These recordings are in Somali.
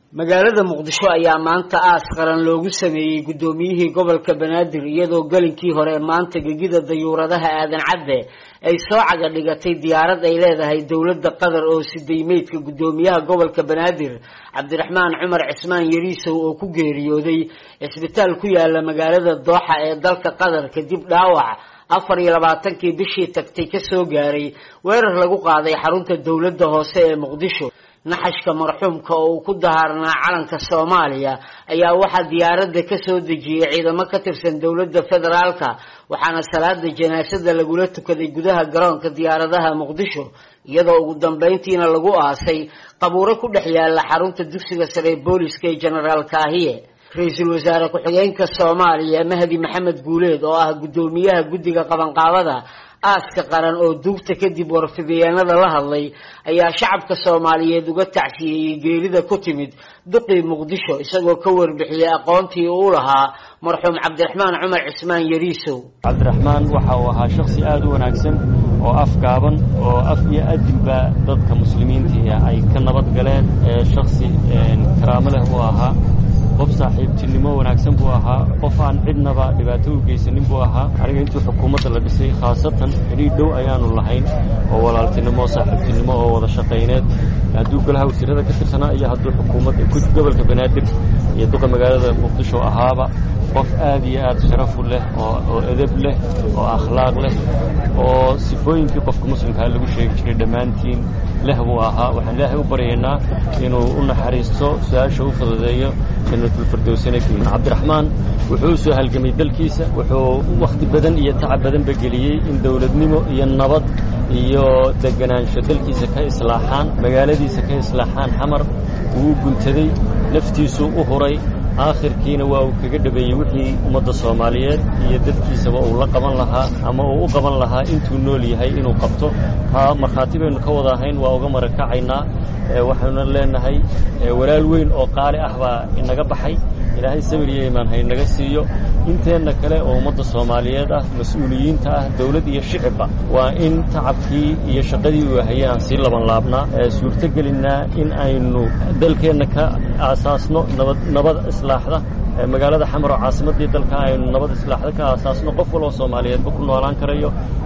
magaalada muqdisho ayaa maanta aas qaran loogu sameeyey guddoomiyihii gobolka banaadir iyadoo gelinkii hore maanta gegida dayuuradaha aadan cadde ay soo caga dhigatay diyaarad ay leedahay dowladda qatar oo siday meydka guddoomiyaha gobolka banaadir cabdiraxmaan cumar cismaan yariisow oo ku geeriyooday cisbitaal ku yaala magaalada dooxa ee dalka qatar kadib dhaawac afar iyo labaatankii bishii tagtay kasoo gaaray weerar lagu qaaday xarunta dowladda hoose ee muqdisho naxashka marxuumka oo uu ku dahaarnaa calanka soomaaliya ayaa waxaa diyaaradda kasoo dejiyey ciidamo ka tirsan dowladda federaalka waxaana salaada janaasada lagula tukaday gudaha garoonka diyaaradaha muqdisho iyadoo ugu dambeyntiina lagu aasay qabuuro ku dhex yaala xarunta dugsiga sare booliska ee genaraal kaahiye ra-iisul wasaare ku-xigeenka soomaaliya mahdi maxamed guuleed oo ah guddoomiyaha guddiga qabanqaabada aaska qaran oo duugta kadib warfidiyeenada la hadlay ayaa shacabka soomaaliyeed uga tacsiyeeyey geerida ku timid duqii muqdisho isagoo ka warbixiyey aqoontii uu lahaa marxuum cabdiraxmaan cumar cismaan yariisow cabdiraxmaan waxa uu ahaa shaksi aada u wanaagsan oo afgaaban oo af iyo adilba dadka muslimiintii ay ka nabad galeen shaksi karaamo leh uu ahaa qof saaxiibtinimo wanaagsan buu ahaa qof aan cidnaba dhibaato u geysanin buu ahaa aniga intuu xukuumadda la dhisay khaasatan xidhiidh dhow ayaanu lahayn oo walaaltinimo saaxiibtinimo oo wada shaqayneed hadduu golaha wasiirada ka tirsanaa iyo hadduu xukuumadda gobolka banaadir iyo duqa magaalada muqdisho ahaaba qof aad iyo aad sharafu leh oo edeb leh oo akhlaaq leh oo sifooyinkii qofka muslimkaa lagu sheegi jiray dhammaantiin leh buu ahaa waxaan ilaahay u baryaynaa inuu u naxariisto su-aasha u fududeeyo janatulfirdowsanageyn cabdiraxmaan wuxuu u soo halgamay dalkiisa wuxuu wakhti badan iyo tacab badanba geliyey in dowladnimo iyo nabad iyo deganaansho dalkiisa ka islaaxaan magaaladiisa ka islaaxaan xamar wuu u guntaday naftiisuu u huray aakhirkiina waa uu kaga dhabeeyey wixii ummadda soomaaliyeed iyo dadkiisaba uu la qaban lahaa ama uu u qaban lahaa intuu nool yahay inuu qabto ha markhaati baynu ka wada ahayn waa uga marakacaynaa waxaanu leenahay walaal weyn oo qaali ah baa inaga baxay ilaahay sabir iyo imaan haynaga siiyo inteenna kale oo ummadda soomaaliyeed ah mas-uuliyiinta ah dawlad iyo shicibba waa in tacabkii iyo shaqadii uu hayay aan sii laban laabnaa suurtogelinnaa in aynu dalkeenna ka aasaasno nabad nabad islaaxda magaalada xamar oo caasimaddii dalka aynu nabad islaaxda ka aasaasno qof waloo soomaaliyeedba ku noolaan karayo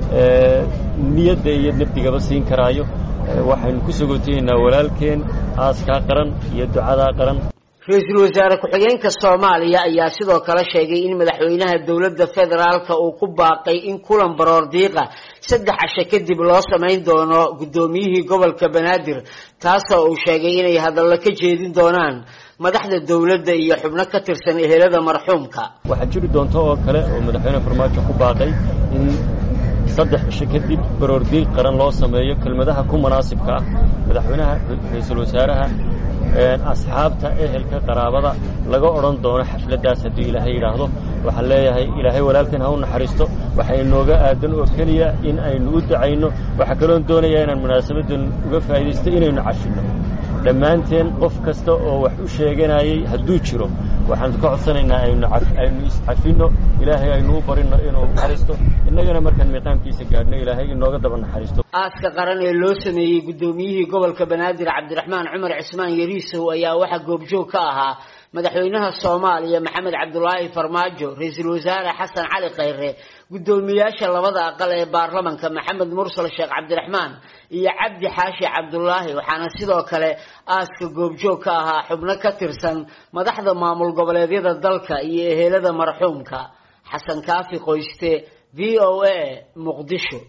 niyadda iyo nafdigaba siin karaayo waxaynu ku sogootayeynaa walaalkeen aaskaa qaran iyo ducadaa qaran ra-iisul wasaare ku-xigeenka soomaaliya ayaa sidoo kale sheegay in madaxweynaha dowladda federaalka uu ku baaqay in kulan baroor diiqa saddex casho kadib loo samayn doono guddoomiyihii gobolka banaadir taasoo uu sheegay inay hadallo ka jeedin doonaan madaxda dowladda iyo xubno ka tirsan ehelada marxuumka waxaa jiri doonta oo kale oo madaxweyne farmaajo ku baaqay in saddex cisho kadib baroordiiq qaran loo sameeyo kelmadaha ku munaasibka ah madaxweynaha ra-iisul wasaaraha asxaabta ehelka qaraabada laga odhan doono xafladdaas haddii ilaahay yidhaahdo waxaan leeyahay ilaahay walaalkan ha u naxariisto waxaa inooga aadan oo keliya in aynu u dacayno waxaa kaloon doonayaa inaan munaasabaddan uga faa'iidaysto inaynu cashinno dhammaanteen qof kasta oo wax u sheeganayay hadduu jiro waxaan ka codsanaynaa aynu iscafinno ilaahay aynu u barinno inuu naxariisto innagana markaan miiqaamkiisa gaadhno ilaahay inooga daba naxariisto aaska qaran ee loo sameeyey guddoomiyihii gobolka banaadir cabdiraxmaan cumar cismaan yariisow ayaa waxaa goobjoog ka ahaa madaxweynaha soomaaliya maxamed cabdulaahi farmaajo ra-iisul wasaare xasan cali khayre guddoomiyaasha labada aqal ee baarlamanka maxamed mursal sheekh cabdiraxmaan iyo cabdi xaashi cabdulaahi waxaana sidoo kale aaska goobjoog ka ahaa xubno ka tirsan madaxda maamul goboleedyada dalka iyo ehelada marxuumka xasan kaafi qoyste v o a muqdisho